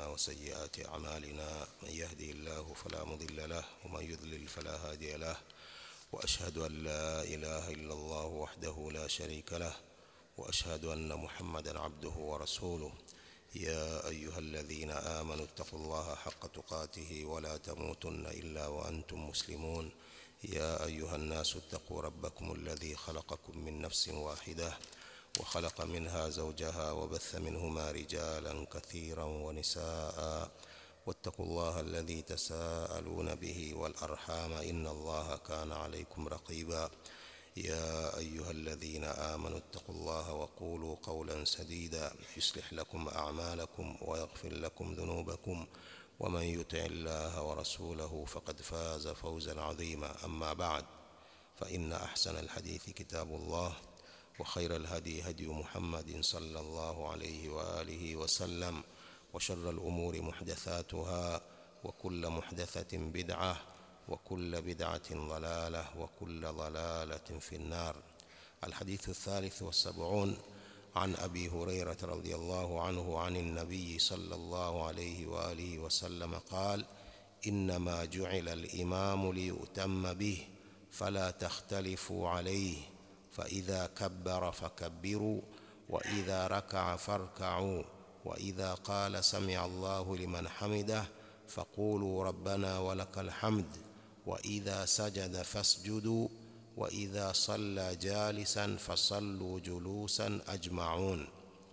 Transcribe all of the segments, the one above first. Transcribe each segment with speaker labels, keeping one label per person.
Speaker 1: وسيئات أعمالنا من يهدي الله فلا مضل له ومن يضلل فلا هادي له وأشهد أن لا إله إلا الله وحده لا شريك له وأشهد أن محمدا عبده ورسوله يا أيها الذين آمنوا اتقوا الله حق تقاته ولا تموتن إلا وأنتم مسلمون يا أيها الناس اتقوا ربكم الذي خلقكم من نفس واحدة وخلق منها زوجها وبث منهما رجالا كثيرا ونساء واتقوا الله الذي تساءلون به والأرحام إن الله كان عليكم رقيبا يا أيها الذين آمنوا اتقوا الله وقولوا قولا سديدا يصلح لكم أعمالكم ويغفر لكم ذنوبكم ومن يطع الله ورسوله فقد فاز فوزا عظيما أما بعد فإن أحسن الحديث كتاب الله وخير الهدي هدي محمد صلى الله عليه وآله وسلم وشر الأمور محدثاتها وكل محدثة بدعة وكل بدعة ضلالة وكل ضلالة في النار الحديث الثالث والسبعون عن أبي هريرة رضي الله عنه عن النبي صلى الله عليه وآله وسلم قال إنما جعل الإمام ليؤتم به فلا تختلفوا عليه فإذا كبر فكبروا وإذا ركع فاركعوا وإذا قال سمع الله لمن حمده فقولوا ربنا ولك الحمد وإذا سجد فاسجدوا وإذا صلى جالسا فصلوا جلوسا أجمعون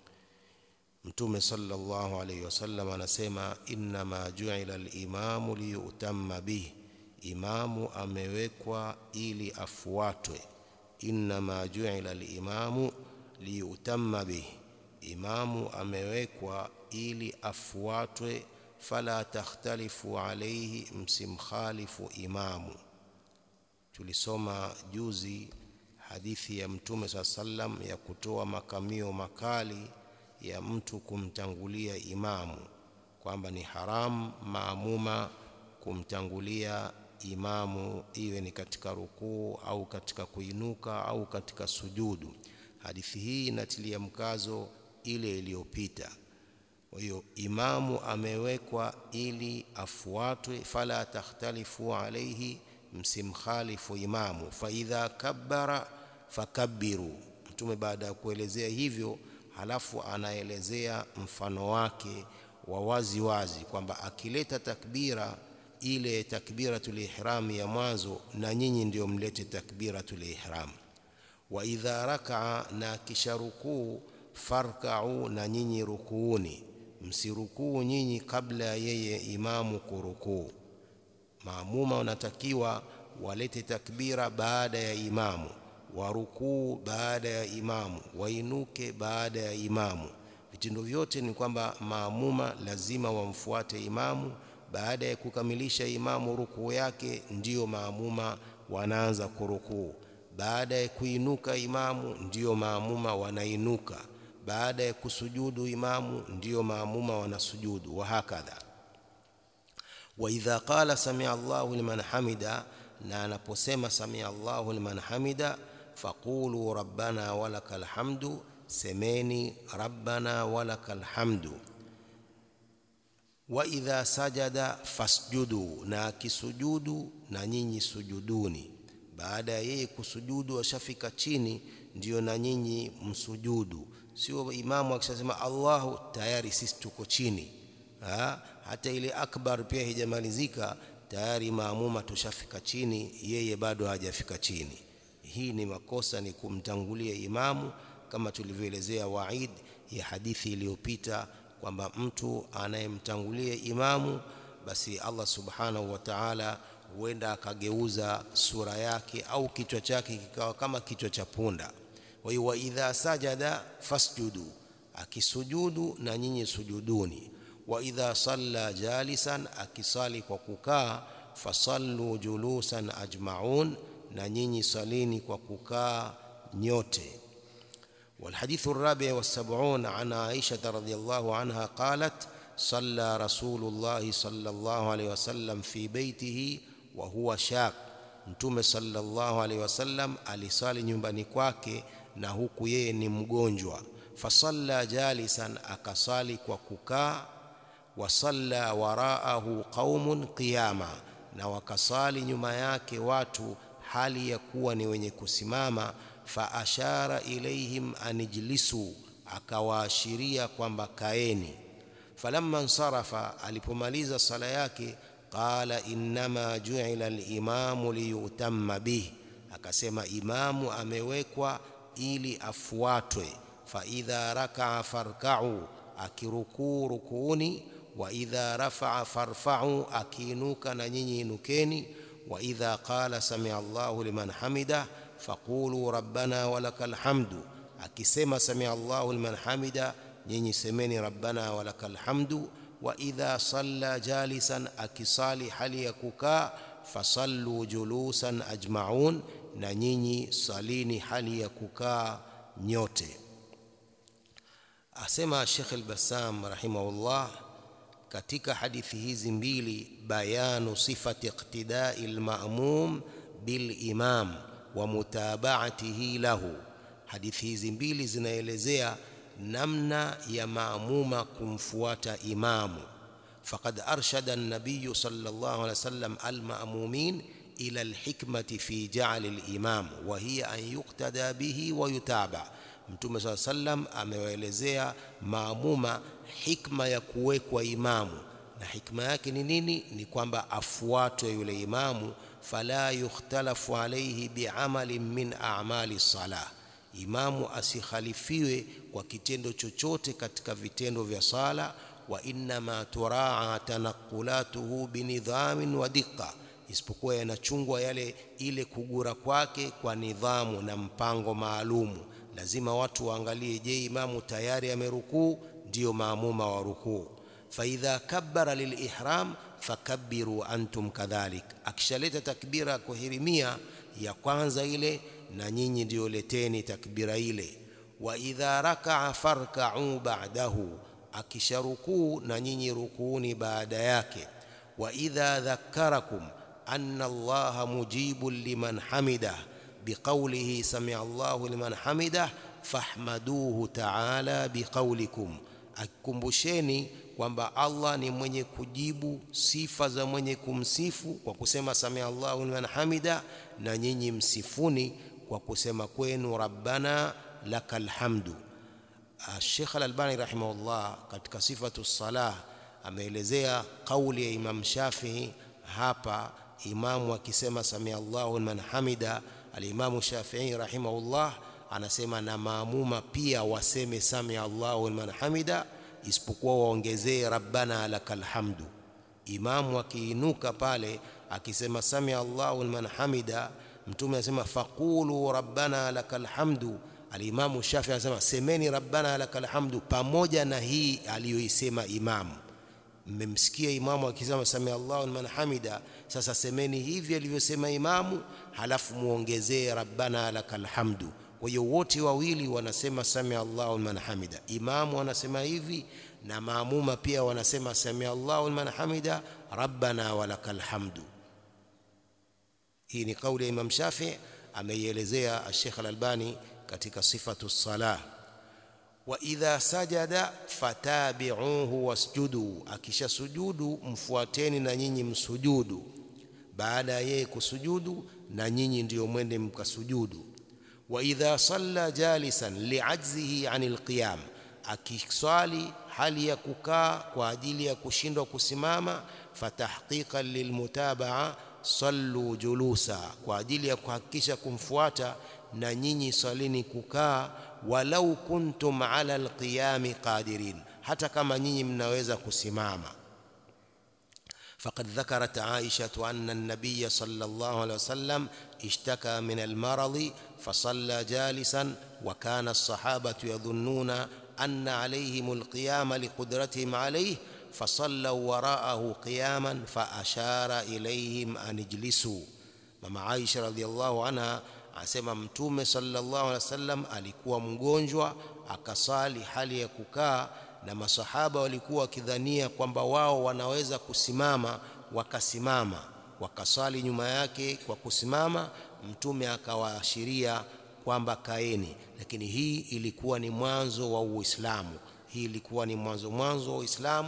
Speaker 1: Mtume sallallahu alayhi wasallam anasema innama ju'ila al-imamu liyutamma bih, imamu amewekwa ili afuatwe. Innama ju'ila al-imamu liyutamma bih, imamu amewekwa ili afuatwe. Fala takhtalifu alayhi, msimkhalifu imamu. Tulisoma juzi hadithi ya Mtume saa sallam ya kutoa makamio makali ya mtu kumtangulia imamu, kwamba ni haramu maamuma kumtangulia imamu, iwe ni katika rukuu au katika kuinuka au katika sujudu. Hadithi hii inatilia mkazo ile iliyopita. Kwa hiyo imamu amewekwa ili afuatwe, fala takhtalifu alaihi, msimkhalifu imamu. Faidha kabbara fakabbiru. Mtume baada ya kuelezea hivyo halafu anaelezea mfano wake wa wazi wazi kwamba akileta takbira ile takbiratul ihram ya mwanzo, na nyinyi ndio mlete takbiratul ihram. Wa idha rakaa, na kisha rukuu, farkau, na nyinyi rukuuni, msirukuu nyinyi kabla ya yeye imamu kurukuu. Maamuma wanatakiwa walete takbira baada ya imamu warukuu baada ya imamu, wainuke baada ya imamu. Vitendo vyote ni kwamba maamuma lazima wamfuate imamu. Baada ya kukamilisha imamu rukuu yake, ndiyo maamuma wanaanza kurukuu. Baada ya kuinuka imamu, ndiyo maamuma wanainuka. Baada ya kusujudu imamu, ndiyo maamuma wanasujudu, wa hakadha. Wa idha qala samia Allahu liman hamida, na anaposema samia Allahu liman hamida faqulu rabbana walakal hamdu, semeni rabbana walakal hamdu. Wa idha sajada fasjudu, na akisujudu na nyinyi sujuduni. Baada ya yeye kusujudu ashafika chini, ndiyo na nyinyi msujudu. Sio imamu akishasema Allahu tayari sisi tuko chini ha? Hata ile akbar pia hijamalizika tayari maamuma tushafika chini, yeye bado hajafika chini. Hii ni makosa, ni kumtangulia imamu, kama tulivyoelezea waid ya hadithi iliyopita kwamba mtu anayemtangulia imamu, basi Allah subhanahu wa ta'ala huenda akageuza sura yake au kichwa chake kikawa kama kichwa cha punda. Kwa hiyo, wa idha sajada fasjudu, akisujudu na nyinyi sujuduni. Wa idha salla jalisan, akisali kwa kukaa, fasallu julusan ajmaun na nyinyi salini kwa kukaa nyote. Walhadithu rabi wasabun an Aisha radhiyallahu anha qalat salla Rasulullahi sallallahu alayhi wasallam fi baitihi wa huwa shaq, Mtume sallallahu alayhi wasallam alisali nyumbani kwake na huku yeye ni mgonjwa. Fasalla jalisan, akasali kwa kukaa wasalla waraahu qaumun qiyama na wakasali nyuma yake watu hali ya kuwa ni wenye kusimama fa ashara ilaihim anijlisu akawaashiria kwamba kaeni falamma nsarafa alipomaliza sala yake qala innama ju'ila al-imamu liyutamma bih akasema imamu amewekwa ili afuatwe fa idha raka'a farka'u akirukuu rukuuni wa idha rafa'a farfa'u akiinuka na nyinyi inukeni wa idha qala sami'a Allahu liman hamida faqulu rabbana walakal hamdu akisema sami'a Allahu liman hamida nyinyi semeni rabbana walakal hamdu wa idha salla jalisan akisali hali ya kukaa fasallu julusan ajma'un na nyinyi salini hali ya kukaa nyote asema Sheikh al-Bassam rahimahullah katika hadithi hizi mbili bayanu sifati iqtidai al-ma'mum bil imam wa mutaba'atihi lahu hadithi hizi mbili zinaelezea namna ya maamuma kumfuata imamu faqad arshada an-nabiy sallallahu alayhi wasallam al-ma'mumin ila al-hikmati fi ja'al al-imam wa hiya an yuqtada bihi wa yutaba mtume saa sallam amewaelezea maamuma hikma ya kuwekwa imamu na hikma yake ni nini ni kwamba afuatwe yule imamu fala yukhtalafu alayhi bi'amalin min a'mali salah imamu asikhalifiwe kwa kitendo chochote katika vitendo vya sala wa innama turaa tanaqulatuhu binidhamin wa diqa isipokuwa yanachungwa yale ile kugura kwake kwa nidhamu na mpango maalumu lazima watu waangalie je imamu tayari amerukuu ndiyo maamuma wa rukuu faidha kabbara lilihram fakabbiru antum kadhalik akishaleta takbira ya kuhirimia ya kwanza ile na nyinyi ndio leteni takbira ile wa idha raka'a farka'u ba'dahu akisharukuu na nyinyi rukuuni baada yake wa idha dhakkarakum anna allaha mujibun liman hamidah biqawlihi sami'a allahu liman hamidah fahmaduhu ta'ala biqawlikum akikumbusheni kwamba Allah ni mwenye kujibu sifa za mwenye kumsifu kwa kusema samia Allahu liman hamida na nyinyi msifuni kwa kusema kwenu rabbana lakal hamdu Sheikh Al-Albani rahimahullah katika sifatu salah ameelezea kauli ya Imam Shafi'i hapa imamu akisema samia Allahu liman hamida al-Imam Shafi'i rahimahullah anasema na maamuma pia waseme samia Allahu liman hamida isipokuwa waongezee rabbana lakal hamdu imamu akiinuka pale akisema samia Allahu liman hamida mtume anasema faqulu rabbana lakal hamdu alimamu Shafi anasema semeni rabbana lakal hamdu pamoja na hii aliyoisema imamu mmemsikia imamu akisema samia Allahu liman hamida sasa semeni hivi alivyosema imamu halafu muongezee rabbana lakal hamdu kwa hiyo wote wawili wanasema samia Allahu liman hamida imamu anasema hivi na maamuma pia wanasema samia Allahu liman hamida rabbana walakal hamdu hii ni kauli ya Imam Shafi ameielezea Sheikh Al-Albani katika sifatu salah wa idha sajada fatabi'uhu wasjudu akisha sujudu mfuateni na nyinyi msujudu baada ya yeye kusujudu na nyinyi ndiyo mwende mkasujudu wa idha salla jalisan li'ajzihi 'anil qiyam akiswali hali ya kukaa kwa ajili ya kushindwa kusimama fatahqiqan lilmutabaa sallu julusa kwa ajili ya kuhakikisha kumfuata na nyinyi salini kukaa walau kuntum ala alqiyami qadirin hata kama nyinyi mnaweza kusimama فقد ذكرت عائشة أن النبي صلى الله عليه وسلم اشتكى من المرض فصلى جالسا وكان الصحابة يظنون أن عليهم القيام لقدرتهم عليه فصلوا وراءه قياما فأشار إليهم أن اجلسوا مما عائشة رضي الله عنها asema mtume sallallahu alaihi wasallam alikuwa mgonjwa akasali hali ya kukaa na masahaba walikuwa wakidhania kwamba wao wanaweza kusimama wakasimama wakasali nyuma yake kwa kusimama mtume akawaashiria kwamba kaeni lakini hii ilikuwa ni mwanzo wa Uislamu hii ilikuwa ni mwanzo mwanzo wa Uislamu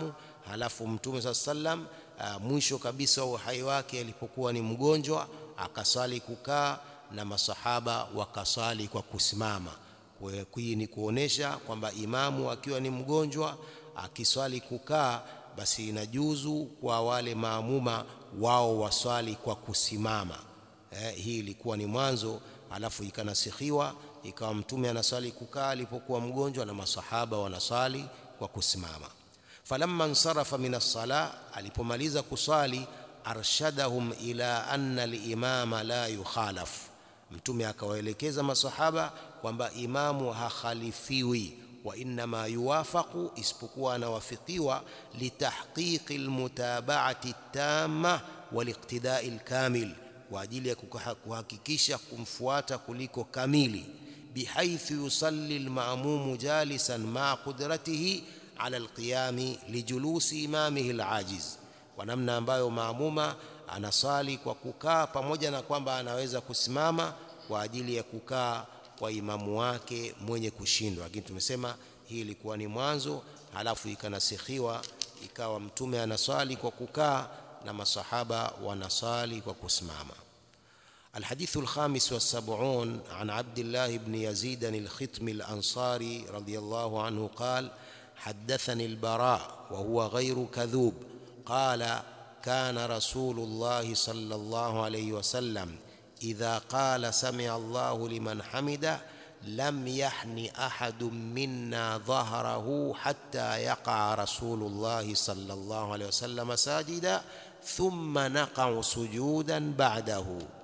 Speaker 1: halafu mtume saa sallam uh, mwisho kabisa wa uhai wake alipokuwa ni mgonjwa akaswali kukaa na masahaba wakaswali kwa kusimama hii ni kuonesha kwamba imamu akiwa ni mgonjwa akiswali kukaa basi inajuzu kwa wale maamuma wao waswali kwa kusimama eh, hii ilikuwa ni mwanzo alafu ikanasikhiwa ikawa mtume anaswali kukaa alipokuwa mgonjwa na masahaba wanaswali kwa kusimama falamma nsarafa min as-sala alipomaliza kuswali arshadahum ila anna al-imama la yukhalaf mtume akawaelekeza masahaba kwamba imamu hakhalifiwi wa inma yuwafaqu isipokuwa anawafikiwa litahqiqi almutaba'ati tamma waliqtida'i alkamil kwa ajili ya kuhakikisha kumfuata kuliko kamili bihaithu yusalli alma'mumu jalisan ma qudratihi ala alqiyami lijulusi imamihi alajiz kwa namna ambayo maamuma anasali kwa kukaa pamoja na kwamba anaweza kusimama kwa ajili ya kukaa kwa imamu wake mwenye kushindwa lakini tumesema hii ilikuwa ni mwanzo halafu ikanasikhiwa ikawa mtume anaswali kwa kukaa na masahaba wanasali kwa kusimama الحديث الخامس والسبعون عن عبد الله بن يزيد الختم الأنصاري رضي الله عنه قال حدثني البراء وهو غير كذوب قال كان رسول الله صلى الله عليه وسلم إذا قال سمع الله لمن حمده لم يحن أحد منا ظهره حتى يقع رسول الله صلى الله عليه وسلم ساجدا ثم نقع سجودا بعده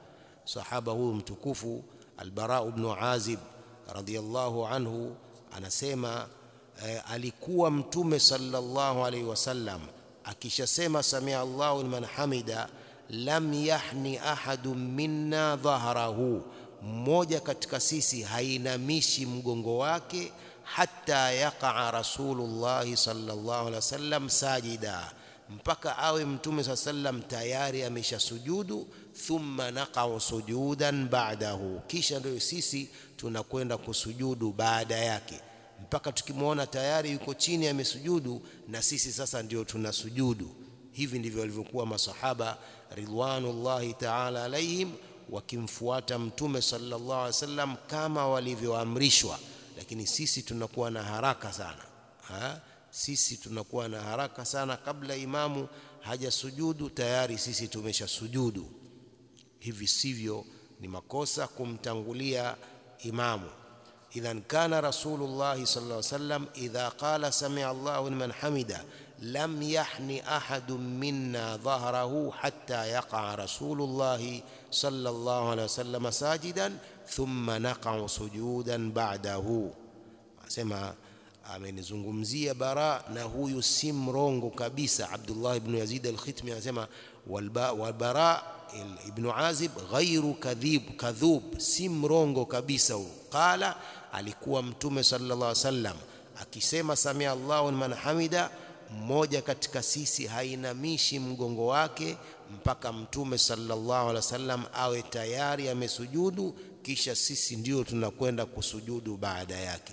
Speaker 1: صحابه متكوف البراء بن عازب رضي الله عنه anasema eh, alikuwa mtume sallallahu alaihi wasallam akishasema samia Allahu liman hamida lam yahni ahadun minna dhahrahu mmoja katika sisi hainamishi mgongo wake hata yaqa rasulullah sallallahu alaihi wasallam sajida mpaka awe mtume saa sallam tayari ameshasujudu thumma naqau sujudan ba'dahu kisha ndio sisi tunakwenda kusujudu baada yake mpaka tukimwona tayari yuko chini amesujudu na sisi sasa ndio tunasujudu hivi ndivyo walivyokuwa masahaba ridwanullahi ta'ala alaihim wakimfuata mtume sallallahu alaihi wasallam kama walivyoamrishwa lakini sisi tunakuwa na haraka sana ha? sisi tunakuwa na haraka sana kabla imamu hajasujudu tayari sisi tumeshasujudu hivi sivyo ni makosa kumtangulia imamu idhan kana rasulullah sallallahu alaihi wasallam idha qala sami'a Allahu liman hamida lam yahni ahadun minna dhahrahu hatta yaqa rasulullah sallallahu alaihi wasallam sajidan thumma naqa sujudan ba'dahu asema amenizungumzia bara na huyu si mrongo kabisa Abdullah ibn Yazid al-Khitmi anasema wal bara ibn Azib ghairu kadhib kadhub si mrongo kabisa huyo qala alikuwa mtume sallallahu alaihi wasallam akisema samia Allahu liman hamida mmoja katika sisi hainamishi mgongo wake mpaka mtume sallallahu alaihi wasallam awe tayari amesujudu kisha sisi ndio tunakwenda kusujudu baada yake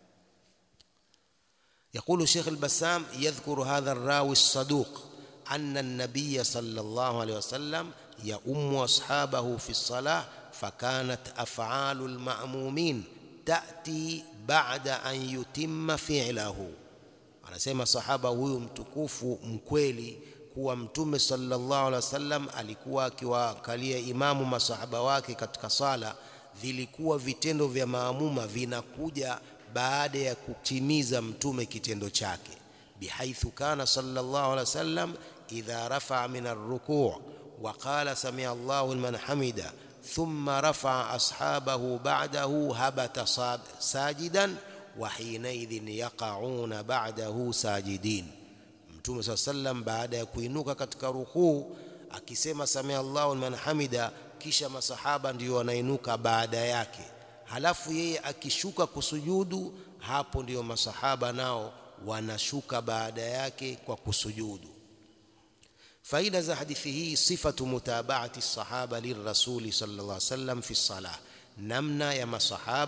Speaker 1: يقول الشيخ البسام يذكر هذا الراوي الصدوق أن النبي صلى الله عليه وسلم يؤم أصحابه في الصلاة فكانت أفعال المأمومين تأتي بعد أن يتم فعله anasema sahaba huyu mtukufu mkweli kuwa mtume sallallahu alaihi wasallam alikuwa akiwakalia imamu masahaba wake katika sala vilikuwa vitendo vya maamuma vinakuja baada ya kutimiza mtume kitendo chake bihaithu kana sallallahu alaihi wasallam idha rafa'a min ar-ruku' wa qala sami'a Allahu liman hamida thumma rafa'a ashabahu ba'dahu habata sajidan wa hinaidhin yaqa'una ba'dahu sajidin mtume saa sallam baada ya kuinuka katika rukuu akisema samia Allahu liman hamida kisha masahaba ndio wanainuka baada yake halafu yeye akishuka kusujudu hapo ndio masahaba nao wanashuka baada yake kwa kusujudu faida za hadithi hii sifatu mutabaati sahaba lirrasuli sallallahu alaihi wasallam fi salah namna ya masahaba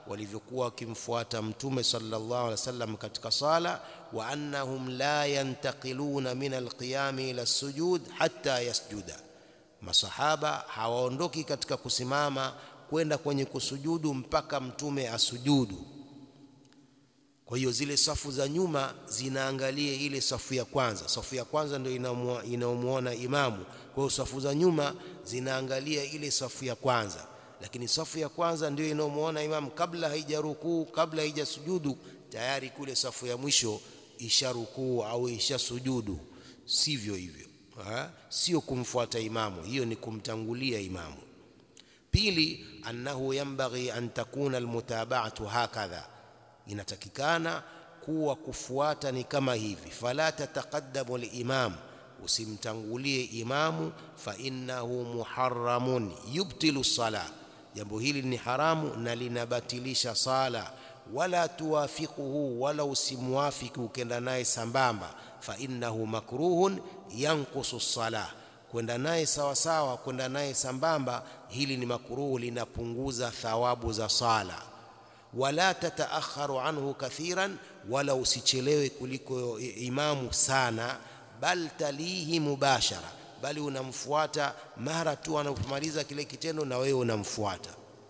Speaker 1: walivyokuwa wakimfuata mtume sallallahu alaihi wasallam katika sala wa annahum la yantaqiluna min alqiyami ila sujud hatta yasjuda masahaba hawaondoki katika kusimama kwenda kwenye kusujudu mpaka mtume asujudu kwa hiyo zile safu za nyuma zinaangalia ile safu ya kwanza safu ya kwanza ndio inaomuona imamu kwa hiyo safu za nyuma zinaangalia ile safu ya kwanza lakini safu ya kwanza ndio inaomuona imamu kabla haijarukuu kabla haijasujudu tayari kule safu ya mwisho isharukuu au ishasujudu sivyo hivyo ha? sio kumfuata imamu hiyo ni kumtangulia imamu pili annahu yanbaghi an takuna almutaba'atu hakadha inatakikana kuwa kufuata ni kama hivi fala tataqaddamu al-imam usimtangulie imamu fa innahu muharramun yubtilu sala jambo hili ni haramu na linabatilisha sala wala tuwafiquhu wala usimwafiki ukenda naye sambamba fa innahu makruhun yankusu sala kwenda naye sawa sawa kwenda naye sambamba hili ni makruhu linapunguza thawabu za sala wala tataakharu anhu kathiran wala usichelewe kuliko imamu sana bal talihi mubashara bali unamfuata mara tu anapomaliza kile kitendo na wewe unamfuata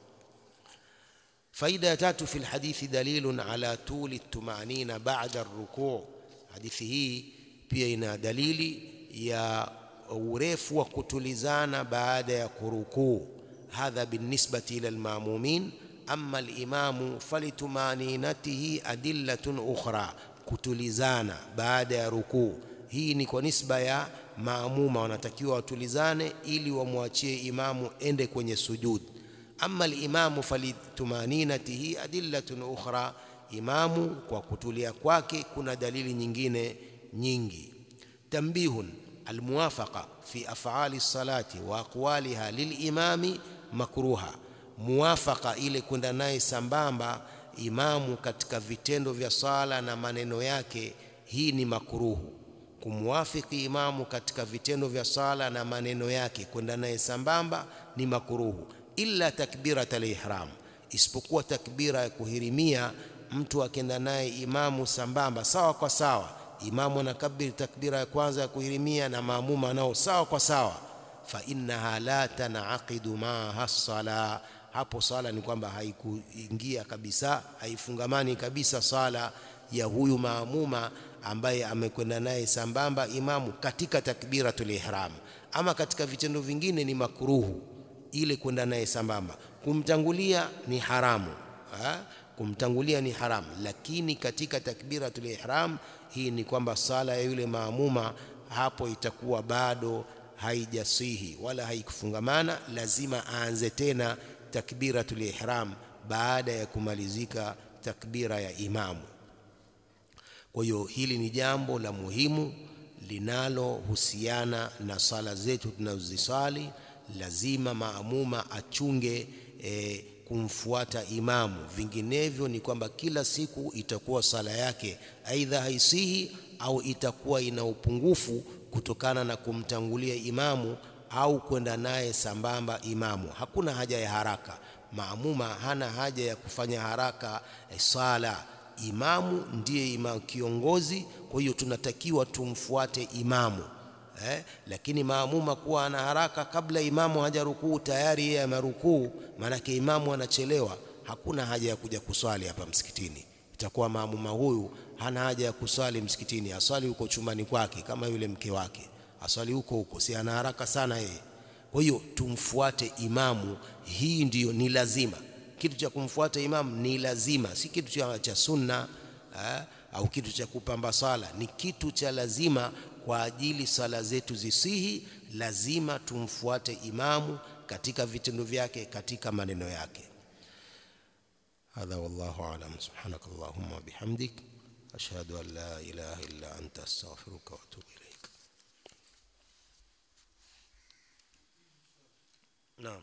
Speaker 1: faida ya tatu fi lhadithi dalilun ala tuli tumanina ba'da arrukuu hadithi hii pia ina dalili ya urefu wa kutulizana baada ya kurukuu hadha binisbati ila almamumin amma alimamu falitumaninatihi adillatun ukhra kutulizana baada ya rukuu hii ni kwa nisba ya maamuma wanatakiwa watulizane ili wamwachie imamu ende kwenye sujud amma alimamu falitumaninatihi adillatun ukhra imamu kwa kutulia kwake kuna dalili nyingine nyingi tambihun almuwafaqa fi af'ali salati wa aqwaliha lilimami makruha muwafaka ile kwenda naye sambamba imamu katika vitendo vya sala na maneno yake hii ni makruhu kumwafiki imamu katika vitendo vya sala na maneno yake kwenda naye sambamba ni makruhu illa takbirat al-ihram isipokuwa takbira ya kuhirimia mtu akenda naye imamu sambamba sawa kwa sawa imamu anakabiri takbira ya kwanza ya kuhirimia na maamuma nao sawa kwa sawa fa innaha la tanaqidu maaha sala hapo sala ni kwamba haikuingia kabisa haifungamani kabisa sala ya huyu maamuma ambaye amekwenda naye sambamba imamu katika takbiratul ihram ama katika vitendo vingine ni makruhu ile kwenda naye sambamba kumtangulia ni haramu ha? kumtangulia ni haramu lakini katika takbiratul ihram hii ni kwamba sala ya yule maamuma hapo itakuwa bado haijasihi wala haikufungamana lazima aanze tena takbiratul ihram baada ya kumalizika takbira ya imamu kwa hiyo hili ni jambo la muhimu linalohusiana na sala zetu tunazozisali lazima maamuma achunge e, kumfuata imamu vinginevyo ni kwamba kila siku itakuwa sala yake aidha haisihi au itakuwa ina upungufu kutokana na kumtangulia imamu au kwenda naye sambamba imamu hakuna haja ya haraka maamuma hana haja ya kufanya haraka eh, sala imamu ndiye imamu kiongozi kwa hiyo tunatakiwa tumfuate imamu eh, lakini maamuma kuwa ana haraka kabla imamu hajarukuu tayari yeye amerukuu maanake imamu anachelewa hakuna haja ya kuja kuswali hapa msikitini itakuwa maamuma huyu hana haja ya kuswali msikitini aswali huko chumbani kwake kama yule mke wake aswali huko huko si ana haraka sana yeye kwa hiyo tumfuate imamu hii ndiyo ni lazima kitu cha kumfuata imamu ni lazima si kitu cha, cha sunna eh, au kitu cha kupamba sala ni kitu cha lazima kwa ajili sala zetu zisihi lazima tumfuate imamu katika vitendo vyake katika maneno yake هذا والله أعلم سبحانك اللهم وبحمدك أشهد أن لا إله إلا أنت أستغفرك وأتوب إليك نعم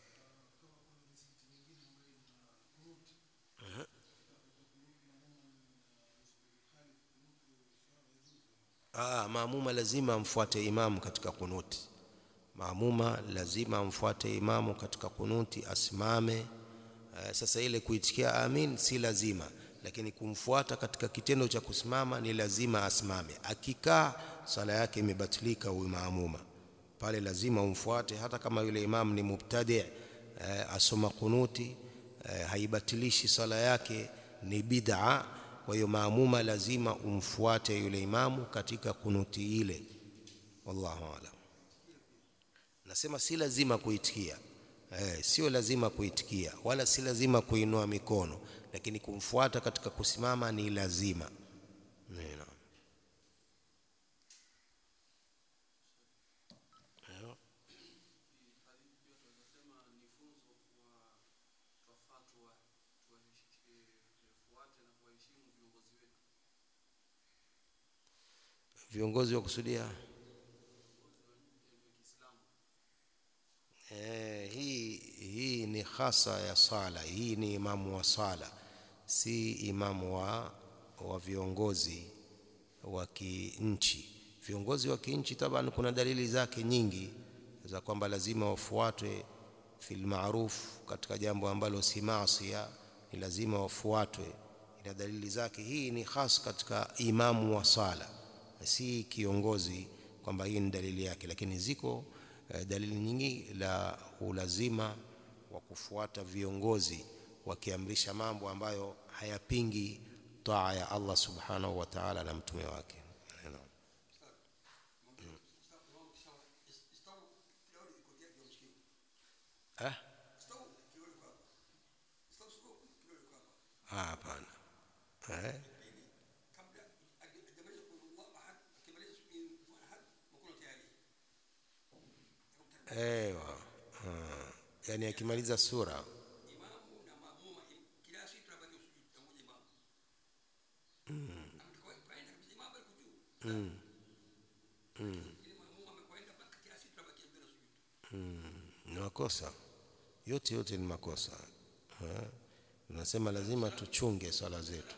Speaker 1: Ah, maamuma lazima amfuate imamu katika kunuti. Maamuma lazima amfuate imamu katika kunuti, asimame eh, sasa ile kuitikia amin si lazima lakini kumfuata katika kitendo cha kusimama ni lazima asimame akikaa sala yake imebatilika huyu maamuma pale lazima umfuate hata kama yule imam ni mubtadi eh, asoma kunuti eh, haibatilishi sala yake ni bid'a kwa hiyo maamuma lazima umfuate yule imamu katika kunuti ile wallahu alam nasema si lazima kuitikia eh, sio lazima kuitikia wala si lazima kuinua mikono lakini kumfuata katika kusimama ni lazima Nina. viongozi wa kusudia eh, hii hii ni hasa ya sala hii ni imamu wa sala si imamu wa, wa viongozi wa kinchi viongozi wa kinchi taban kuna dalili zake nyingi za kwamba lazima wafuatwe fil ma'ruf katika jambo ambalo si maasia ni lazima wafuatwe ina dalili zake hii ni hasa katika imamu wa sala si kiongozi kwamba hii ni dalili yake lakini ziko eh, dalili nyingi la ulazima wa kufuata viongozi wakiamrisha mambo ambayo hayapingi taa ya Allah subhanahu wa ta'ala na mtume wake Naam. eh? Ah, hapana eh? Ewa. Ah. Yani akimaliza sura ni makosa yote yote ni makosa eh? Unasema lazima tuchunge swala zetu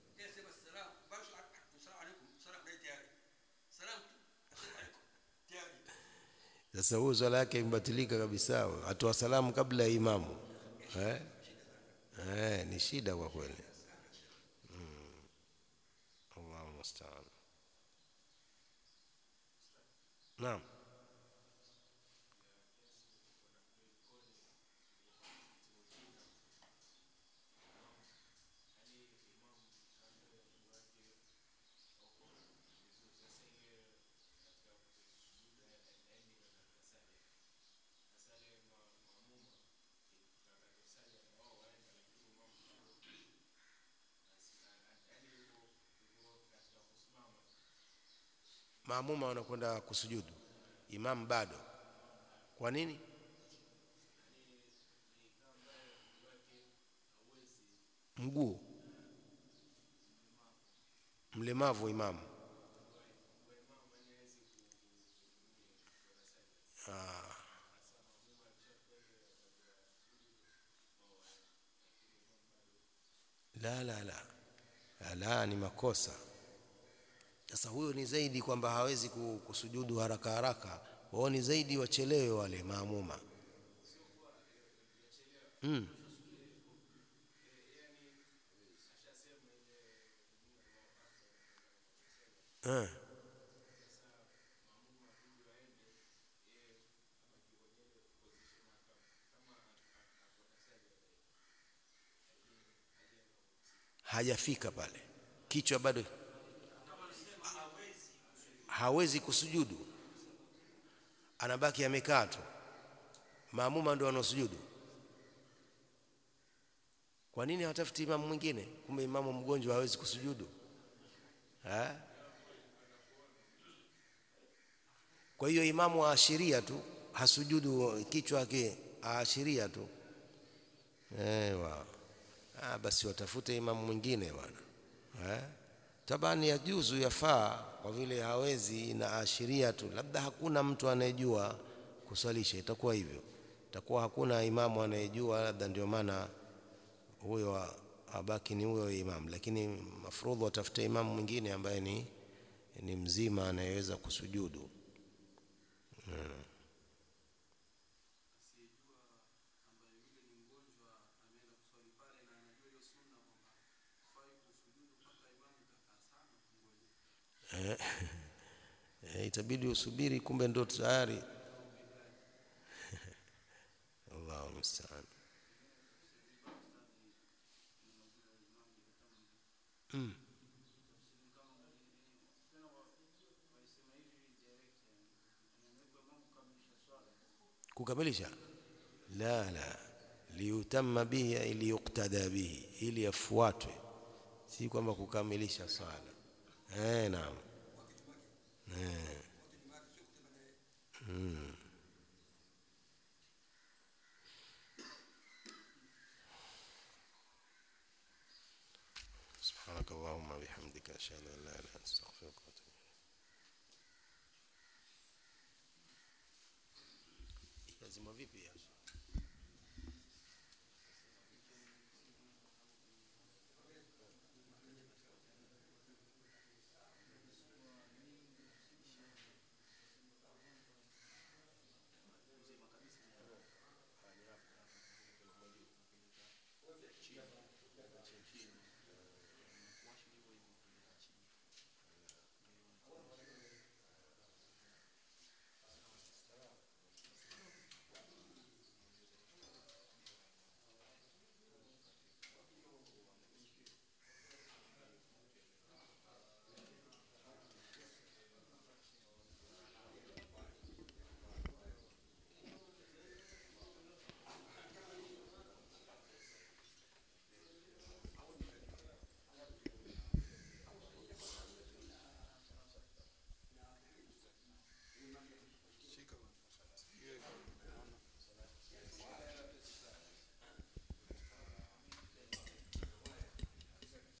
Speaker 1: Sasa huyo swala yake imebatilika kabisa, atoa salamu kabla ya imamu eh? Eh, ni shida kwa kweli mm. Allahu musta'an. Naam. maamuma wanakwenda kusujudu, imam bado. Kwa nini? Mguu mlemavu imamu. Ah. La, la, la, la, la, ni makosa. Sasa huyo ni zaidi kwamba hawezi ku- kusujudu haraka haraka, wao ni zaidi wachelewe wale maamuma mm. Eh. hajafika pale, kichwa bado hawezi kusujudu, anabaki amekaa tu. Maamuma ndio wanaosujudu. Kwa nini hawatafuti imamu mwingine? Kumbe imamu mgonjwa hawezi kusujudu ha? Kwa hiyo imamu aashiria tu, hasujudu kichwa yake, aashiria tu. Ewa. Ah, basi watafute imamu mwingine bwana eh? Tabani ya juzu yafaa kwa vile hawezi na ashiria tu, labda hakuna mtu anayejua kuswalisha, itakuwa hivyo, itakuwa hakuna imamu anayejua, labda ndio maana huyo abaki ni huyo imamu, lakini mafrudhu watafute imamu mwingine ambaye ni, ni mzima anayeweza kusujudu hmm.
Speaker 2: asiyejua ambaye yule ni mgonjwa ameenda
Speaker 1: itabidi usubiri kumbe ndo tayari Allahu musta'an mm. kukamilisha la la liyutamma bihi ay liyuqtada bihi ili yafuatwe si kwamba kukamilisha swala eh naam eh mm. سبحانك اللهم وبحمدك اشهد ان لا اله الا انت استغفرك واتوب إليك lazima vipi ya